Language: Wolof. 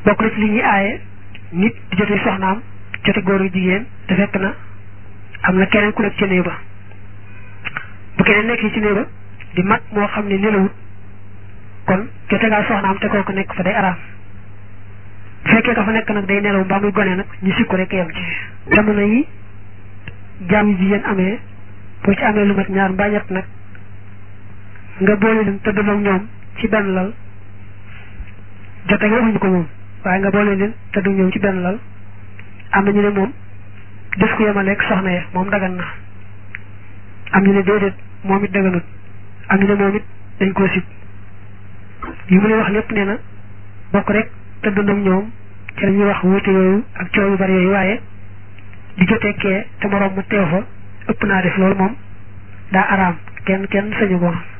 bokk na ci li ñuy aaye nit di jote soxnaam jote góor yu jigéen te fekk na am na keneen ku nekk ci néeg ba bu keneen nekkee ci néeg ba di mag moo xam ne nelawut kon jote ngaa soxnaam te kooku nekk fa day araam bu fekkee ka fa nekk nag day nelaw mbaa muy gone nag ñu sikku rek yem ci jamono yi jaam yu jigéen amee boo ci amee lu mat ñaar mbaa ñett nag nga boole leen tëdd ak ñoom ci benn lal jote nga waxuñu ko moom waaye nga boole leen tëdd ak ñoom ci benn lal am na ñu ne moom def ko yemaleeg soxna ya moom dagan na am ñu ne déedéet moom it daganut am ñu ne moom it dañ koo sib yi mu ne wax lépp nee na bokk rek tëdd ak ñoom ci la ñuy wax wuute yooyu ak coow yu bari yooyu waaye di jotee kee te moroom ma teew fa ëpp naa def loolu moom daa araam kenn kenn sañu ko